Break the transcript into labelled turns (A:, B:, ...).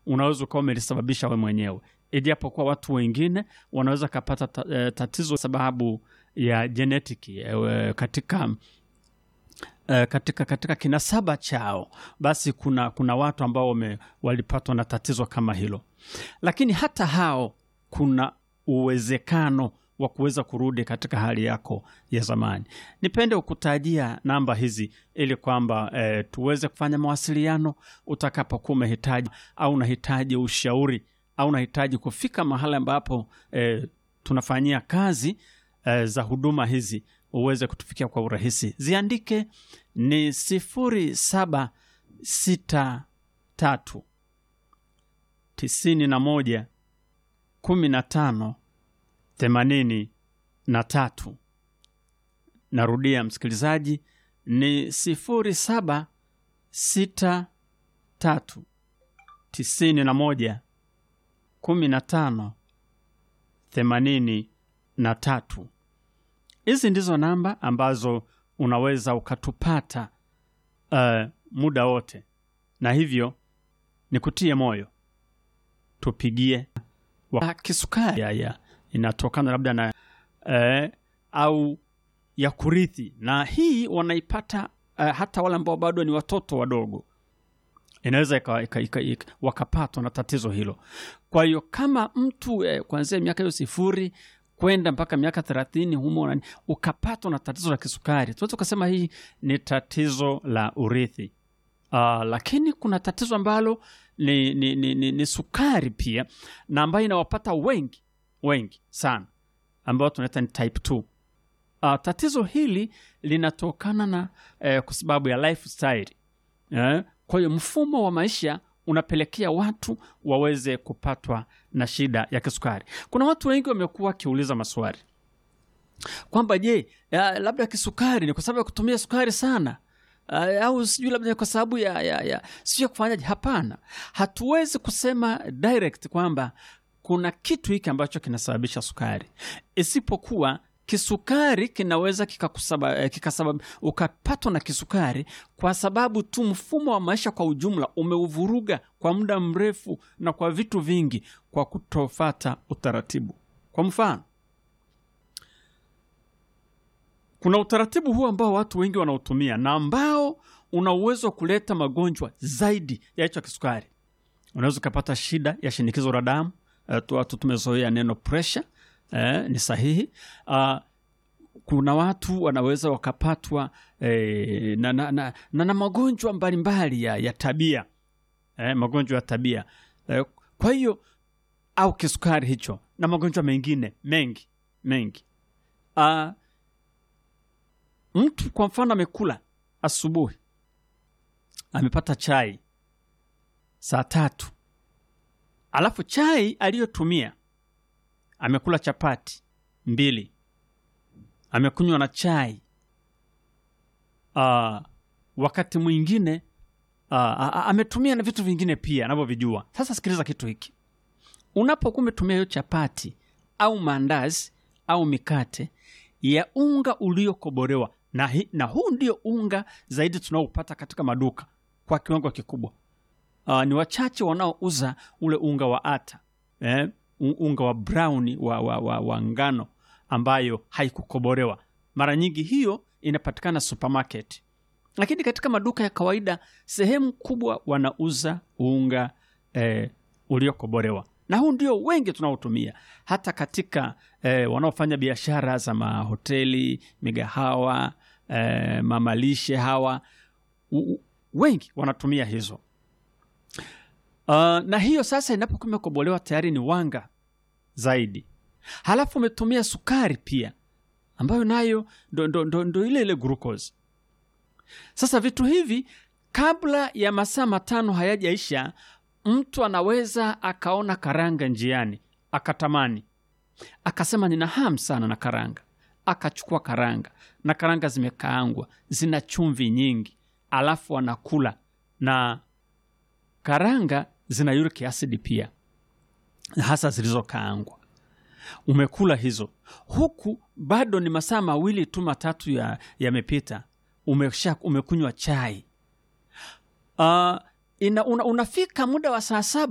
A: unaweza ukawa umelisababisha we mwenyewe, ijapokuwa watu wengine wanaweza kapata ta, eh, tatizo sababu ya jenetiki eh, katika eh, katika katika kinasaba chao, basi kuna kuna watu ambao wame, walipatwa na tatizo kama hilo, lakini hata hao kuna uwezekano wa kuweza kurudi katika hali yako ya zamani. Nipende kukutajia namba hizi ili kwamba eh, tuweze kufanya mawasiliano utakapokuwa umehitaji au unahitaji ushauri au unahitaji kufika mahali ambapo eh, tunafanyia kazi eh, za huduma hizi uweze kutufikia kwa urahisi. Ziandike ni sifuri saba sita tatu tisini na moja kumi na tano themanini na tatu. Narudia msikilizaji, ni sifuri saba sita tatu tisini na moja kumi na tano themanini na tatu. Hizi ndizo namba ambazo unaweza ukatupata uh, muda wote, na hivyo nikutie moyo, tupigie wa kisukari ya, ya inatokana labda na eh, au ya kurithi, na hii wanaipata eh, hata wale ambao bado ni watoto wadogo, inaweza ika, ika, ika, ika, wakapatwa na tatizo hilo. Kwa hiyo kama mtu eh, kuanzia miaka hiyo sifuri kwenda mpaka miaka thelathini humo nani, ukapatwa na tatizo la kisukari, tunaweza ukasema hii ni tatizo la urithi. Uh, lakini kuna tatizo ambalo ni, ni, ni, ni, ni sukari pia na ambayo inawapata wengi wengi sana ambao tunaita ni type 2. Uh, tatizo hili linatokana na eh, kwa sababu ya lifestyle eh, kwa hiyo mfumo wa maisha unapelekea watu waweze kupatwa na shida ya kisukari. Kuna watu wengi wamekuwa wakiuliza maswali kwamba je, ya, labda kisukari ni kwa sababu ya kutumia sukari sana uh, au sijui labda ni kwa sababu ya, ya, ya sijui ya kufanyaje. Hapana, hatuwezi kusema direct kwamba kuna kitu hiki ambacho kinasababisha sukari, isipokuwa kisukari kinaweza kikakusaba, eh, kikasabab, ukapatwa na kisukari kwa sababu tu mfumo wa maisha kwa ujumla umeuvuruga kwa muda mrefu na kwa vitu vingi, kwa kutofata utaratibu. Kwa mfano, kuna utaratibu huu ambao watu wengi wanaotumia na ambao una uwezo wa kuleta magonjwa zaidi ya hicho kisukari. Unaweza ukapata shida ya shinikizo la damu. Eh, tu watu tumezoea neno pressure eh, ni sahihi. Uh, kuna watu wanaweza wakapatwa eh, na, na, na, na, na magonjwa mbalimbali ya, ya tabia eh, magonjwa ya tabia eh, kwa hiyo au kisukari hicho na magonjwa mengine mengi mengi. Uh, mtu kwa mfano amekula asubuhi, amepata chai saa tatu, alafu chai aliyotumia amekula chapati mbili, amekunywa na chai uh, wakati mwingine uh, ametumia na vitu vingine pia anavyovijua. Sasa sikiliza kitu hiki, unapokuwa umetumia hiyo chapati au maandazi au mikate ya unga uliokobolewa na, hi, na huu ndio unga zaidi tunaopata katika maduka kwa kiwango kikubwa. Uh, ni wachache wanaouza ule unga wa ata eh, unga wa brown wa, wa, wa, wa ngano ambayo haikukobolewa. Mara nyingi hiyo inapatikana supermarket, lakini katika maduka ya kawaida sehemu kubwa wanauza unga eh, uliokobolewa na huu ndio wengi tunaotumia hata katika eh, wanaofanya biashara za mahoteli, migahawa, eh, mamalishe hawa u, wengi wanatumia hizo. Uh, na hiyo sasa inapokuwa imekobolewa tayari ni wanga zaidi, halafu umetumia sukari pia ambayo nayo ndo, ndo, ndo, ndo ile ile glucose. Sasa vitu hivi kabla ya masaa matano hayajaisha mtu anaweza akaona karanga njiani akatamani, akasema nina hamu sana na karanga, akachukua karanga na karanga zimekaangwa, zina chumvi nyingi, alafu anakula na karanga zina uric acid pia, hasa zilizokaangwa. Umekula hizo huku bado ni masaa mawili tu matatu yamepita, ya umesha umekunywa chai uh, ina, una, unafika muda wa saa saba